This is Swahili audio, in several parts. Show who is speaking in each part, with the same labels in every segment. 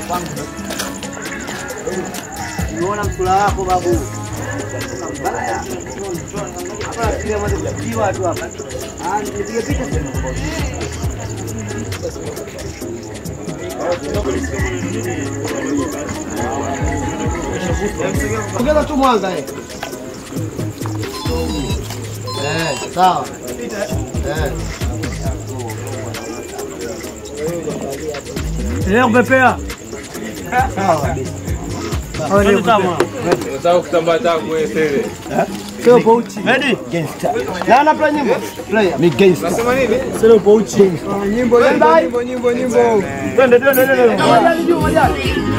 Speaker 1: Unaona msula wako babu. Mbaya. Hapa kile mmoja kujiwa tu hapa. Ah, nipige picha sasa. Ongeza tu mwanga eh. Eh, sawa. Eh.
Speaker 2: Leo kupepea.
Speaker 1: Sawa kabisa.
Speaker 2: Twende kama.
Speaker 3: Unataka kutambaa tangu wewe tele.
Speaker 1: Sio pouchi. Ready? Gangster. Na ana play nyimbo. Play. Mi gangster.
Speaker 3: Unasema nini?
Speaker 1: Sio pouchi. Nyimbo
Speaker 3: Nyimbo nyimbo nyimbo.
Speaker 1: Twende twende twende. Majani juu majani.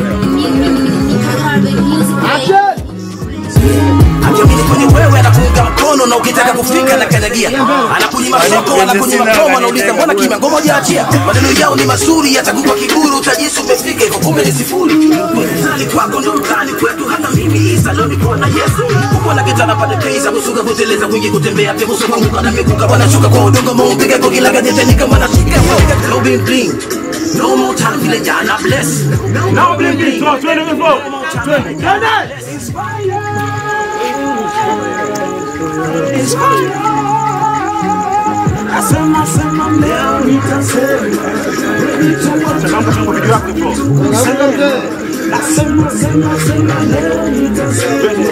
Speaker 1: Action.
Speaker 4: Akiamini kwenye wewe anakuunga mkono na ukitaka kufika na kanyagia anakunyima soko anakunyima promo anauliza mbona kimya ngoma hujaachia maneno yao ni mazuri yatakupa kiburi utajisi umefika hivyo kumbe ni sifuri mtani kwako ndo mtani kwetu hata mimi isa leo niko na Yesu huko na kitana pande pesa kusuka kuteleza kwingi kutembea tebuso kuanguka na mikuka wanashuka kwa udongo mumpiga kwa kila gazeti kama nashika no bling bling no more time vile jana bless no bling bling
Speaker 2: Twende hivyo. Twende.
Speaker 4: Nasema sema leo nitasema
Speaker 2: Changamka changu video yako hivyo.
Speaker 1: Changamka mzee.
Speaker 4: Nasema sema sema leo nitasema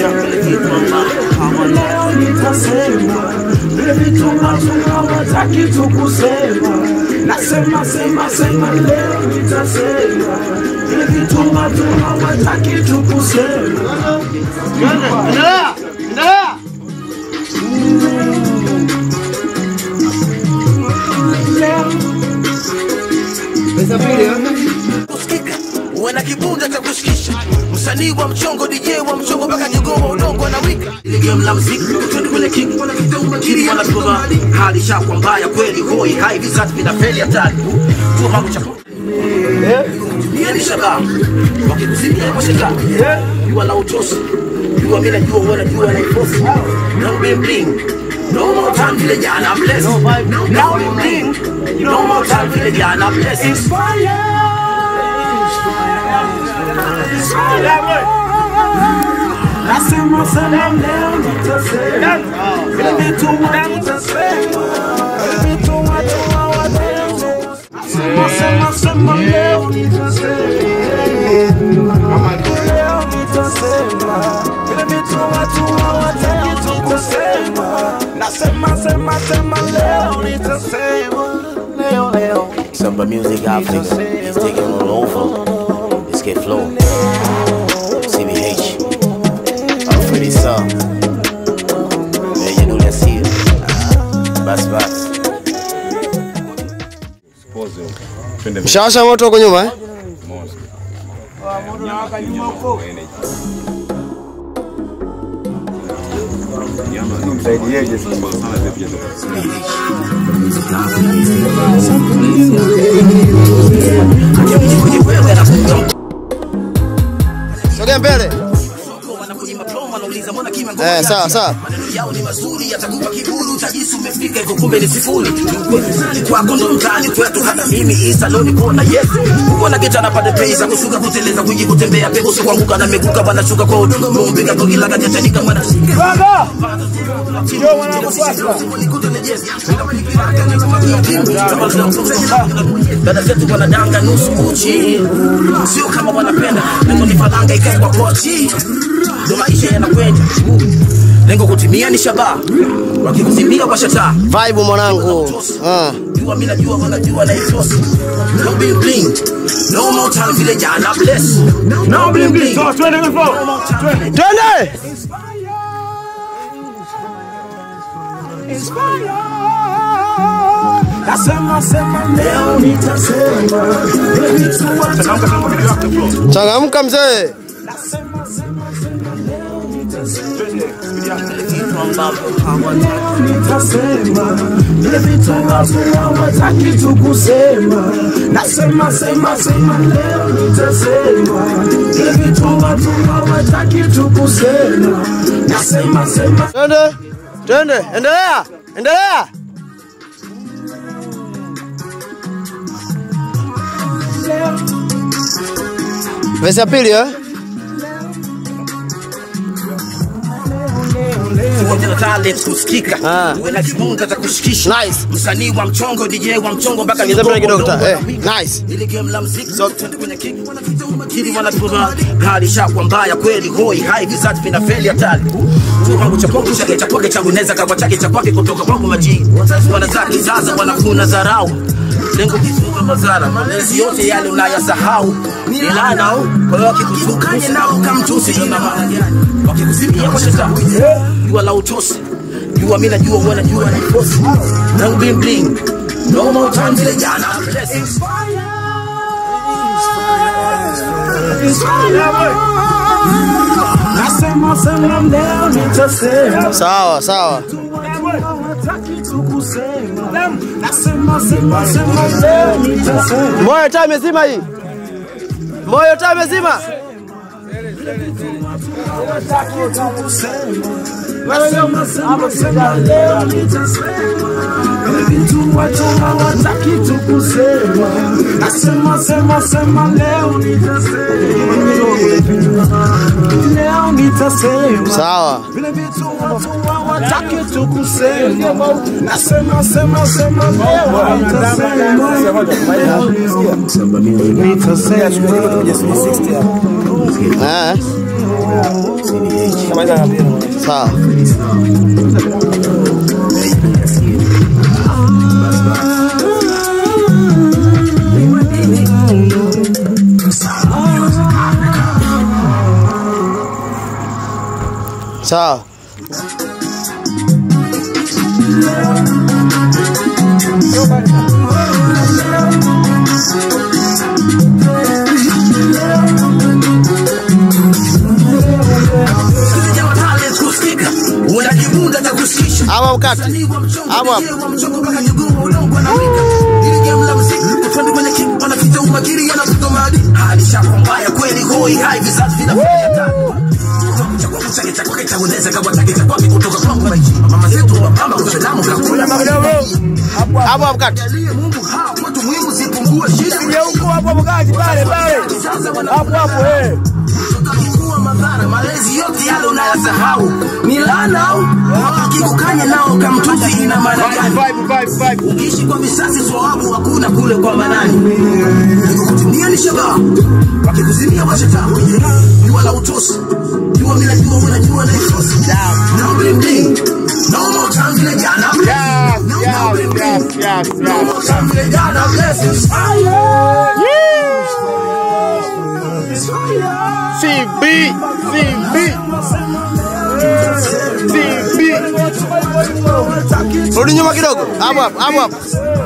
Speaker 4: Kama leo nitasema vile vitu watu hawataki tu kusema Nasema sema sema leo nitasema vile vitu watu hawataki tu kusema
Speaker 1: Endelea. Endelea. Pesa pili eh?
Speaker 4: kusikika uwe na kibunda cha kushikisha msanii wa mchongo DJ wa mchongo mpaka jogoo wa udongo na wika ile game la muziki twende kwenye kick kiri wanatuma hali shakwa mbaya kweli hoi hai visati vinafeli hatari tu hapo cha Yeni shaba wakikusimia kwa shaka jua la utosi jua mimi najua wewe unajua na ifosi no bling bling no more time vile jana bless no bling bling no more time vile jana bless inspire Nasema sema leo nitasema vile vitu watu nitasema vile vitu watu hawataka Sema sema sema leo nitasema leo nitasema vile vitu watu hawataki tu kusema Nasema sema sema leo nitasema leo leo
Speaker 5: Samba Music Africa is taking all over. Let's get flow. CBH. Alfredi Sam. Yeah, you know that's here. Bas bas.
Speaker 1: Mshawasha moto huko nyuma eh?
Speaker 4: Akiamini kwenye wewe anakuunga mkono
Speaker 1: Sogea mbele.
Speaker 4: wanakunyima promo wanauliza mbona kimya
Speaker 1: Eh, sawa sawa.
Speaker 4: maneno yao ni mazuri yatakupa kiburi utajisi umefika hivyo kumbe ni sifuri Mtani kwako ndo mtani kwetu hata mimi isa leo niko na yesu uko na geta na pande pesa kushuka kuteleza kwingi kutembea pepo sio kuanguka na meguka wanashuka kwa udongo mumpiga kwa kila gazeti ni kama nashika
Speaker 2: Baba. Ndio mwanangu sasa.
Speaker 4: dada zetu wanadanga nusu uchi sio kama wanapenda lengo ni falanga ikae kwa kochi ndo maisha yanakwenda lengo kutimia ni shabaha wakikutimia kwa shataa
Speaker 1: Vibe mwanangu. Ah.
Speaker 4: jua mimi najua wanajua na ifosi no bling bling no more time vile jana bless no bling bling
Speaker 2: So, twende hivyo. Twende.
Speaker 1: Twende.
Speaker 4: nasema sema leo nitasema vile vitu watu
Speaker 2: Changamka changu video yako hivyo.
Speaker 1: Changamka mzee.
Speaker 4: nasema sema sema leo nitasema
Speaker 2: Twende. Video yako.
Speaker 4: vitu ambavyo hawataka nitasema vile vitu ambavyo hawataki tu kusema nasema sema sema leo nitasema vile vitu watu hawataki tu kusema nasema sema
Speaker 1: Twende. Twende. Endelea. Endelea.
Speaker 4: leo
Speaker 5: Verse ya pili eh?
Speaker 4: Tuonje na talent kusikika
Speaker 5: Ah.
Speaker 4: uwe na kimunga cha kushikisha
Speaker 5: Nice.
Speaker 4: msanii wa mchongo DJ wa mchongo mpaka
Speaker 5: Ongeza pale kidogo
Speaker 4: Mdogo
Speaker 5: ta. Eh,
Speaker 4: wanawika.
Speaker 5: nice.
Speaker 4: Ile game la muziki twende kwenye kick wanakiri wanatuma hali shakwa mbaya kweli hoi hai vizazi vinafeli hatari tu kwangu cha kwangu chake cha kwake changu neza kwa chake cha kwake kutoka kwangu maji wanazaki sasa wanafuna dharau lengo kifunga madhara malezi yote yale unayasahau ni laana au kwa hiyo wakikutukanye nao kamtusi ina maana gani wakikusimia kwa shetani jua la utosi jua mimi najua wewe najua na kosi na bling bling no more time vile jana blessings
Speaker 6: Nasema sema leo nitasema
Speaker 5: Sawa, sawa.
Speaker 6: hataki tu kusema Nasema sema sema leo nitasema
Speaker 5: Moyo taa imezima hii. Moyo taa imezima.
Speaker 6: hataki tu kusema Nasema sema sema leo nitasema Vitu watu hawataki tu kusema Nasema sema sema leo nitasema Leo nitasema
Speaker 5: Sawa.
Speaker 6: vile vitu watu hawataki tu kusema, nasema sema sema leo nitasema,
Speaker 5: Eh. Sawa. Sawa.
Speaker 4: Jawa talent kusikika una kibunda cha kushikisha
Speaker 5: Hapo mkate.
Speaker 4: Msanii wa mchongo,
Speaker 5: Hapo hapo.
Speaker 4: DJ wa mchongo mpaka jogoo wa udongo anawika. Ile game la muziki, twende kwenye kick, wanaficha umakini, yanavuta maadili. Hali shako mbaya kweli, hoi hai, vizazi vinafanya hatari. Cha kwangu chake, cha kwake, cha kueneza, kawa chake, cha kwake, kutoka kwangu maji. Mama zetu wa mama, Uislamu, kakula
Speaker 5: Hapo mkate.
Speaker 4: Jalie Mungu hao watu muhimu zipungue shida.
Speaker 2: Huko hapo mkaji pale pale.
Speaker 4: Sasa wana-
Speaker 2: Hapo hapo eh.
Speaker 4: Kuwa madhara malezi yote yale unayasahau ni laana au wakikukanya nao kamtuzi ina maana gani
Speaker 2: Vibe vibe vibe.
Speaker 4: ukiishi kwa visasi swawabu hakuna kule kwa manani kukutumia ni shabaha wakikuzimia washetani jua la utosi jua mila jua unajua na ifosi no bling bling no more time vile jana
Speaker 2: Yes,
Speaker 4: No more
Speaker 2: yes,
Speaker 4: bling bling.
Speaker 2: yes, yes,
Speaker 4: no
Speaker 2: yes.
Speaker 4: more time vile jana blessings
Speaker 2: CB CB CB.
Speaker 5: Rudi nyuma kidogo. Hapo hapo, hapo hapo.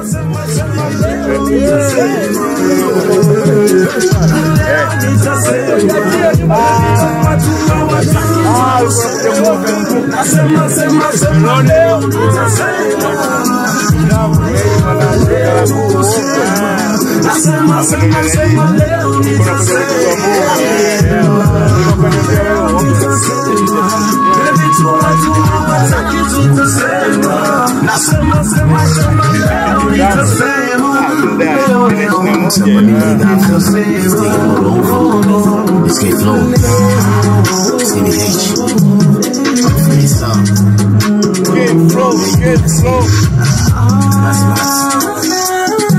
Speaker 6: Nasema sema sema leo nitasema Nasema sema sema leo nitasema Vile vitu watu hawataki tu kusema Nasema sema sema leo nitasema Leo
Speaker 4: Escape flow Skinny H
Speaker 2: Get flow, get flow.
Speaker 4: That's nice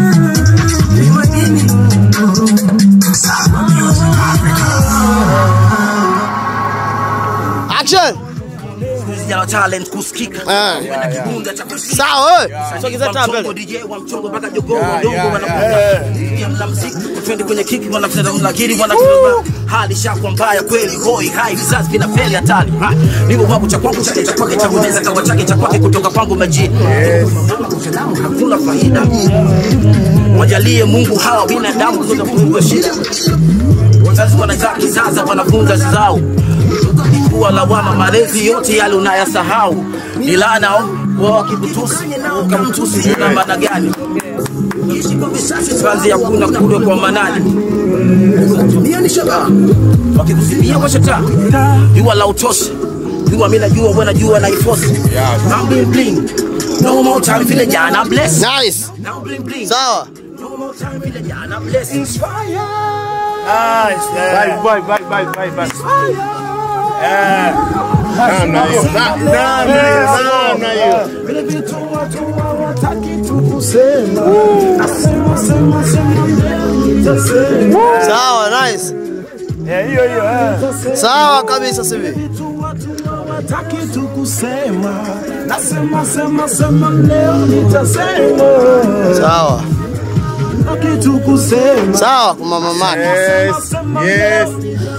Speaker 5: Action.
Speaker 4: Vijana wa talent kusikika
Speaker 5: Ah.
Speaker 4: Uwe na kibunda cha kusikika
Speaker 5: Sawa wewe. Sogeza taa
Speaker 4: Mchongo
Speaker 5: mbele.
Speaker 4: DJ wa mchongo mpaka jogoo wa
Speaker 2: Yeah,
Speaker 4: udongo
Speaker 2: yeah,
Speaker 4: wanakuja Ingia mla mziki twende kwenye kiki wanafanya mlakiri wanatuma hali shakwa mbaya kweli hoi hai vizazi vinafeli hatari Ha, niko kwangu cha kwangu chake cha kwake cha kunaweza kawa chake cha kwake kutoka kwangu maji hakuna faida wajalie Mungu hawa binadamu kuweza kufungua shida wazazi wanazaa kizaza wanafunza zao kuwa lawama malezi yote yale unayasahau ni laana wao wakikutusi ukamtusi una maana gani kazi ya kuna kule kwa manani tumia ni shabaha wakikusimia kwa shetani jua la utosi jua mimi najua wewe najua na ifosi I'm bling bling no more time vile jana bless
Speaker 5: Nice.
Speaker 4: now bling bling
Speaker 5: Sawa.
Speaker 4: no more time vile jana bless
Speaker 5: Nice, yeah.
Speaker 2: Vai, vai, vai, vai, vai, vai. É. Namna hiyo. Na- Namna hiyo, namna hiyo.
Speaker 6: vile vitu watu hawataki tu kusema. Nasema sema sema leo nitasema.
Speaker 1: Sawa, nice.
Speaker 2: É, hiyo hiyo. eh.
Speaker 1: Sawa kabisa sivi.
Speaker 6: Vitu watu hawataki tu kusema. Nasema sema sema leo nitasema.
Speaker 1: Sawa.
Speaker 6: Hawataki tu kusema.
Speaker 1: Sawa kwa mama Maki.
Speaker 2: Yes, yes.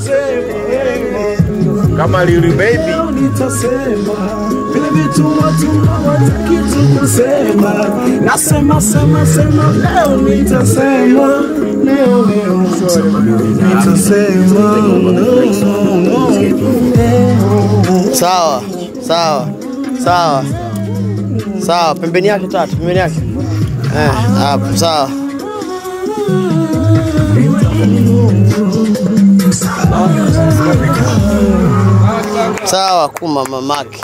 Speaker 2: Kama Lil Baby.
Speaker 6: nitasema vile vitu watu hawataki tu kusema. Nasema sema sema leo nitasema. Leo leo nitasema.
Speaker 1: Sawa. Sawa. Sawa. Sawa, pembeni yake tatu, pembeni yake. Eh, hapo sawa. Sawa kuma mamake.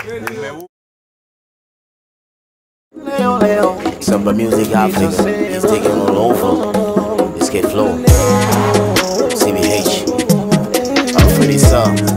Speaker 5: Samba Music Africa is taking all over. Let's get flow. CBH. Alfred Issa.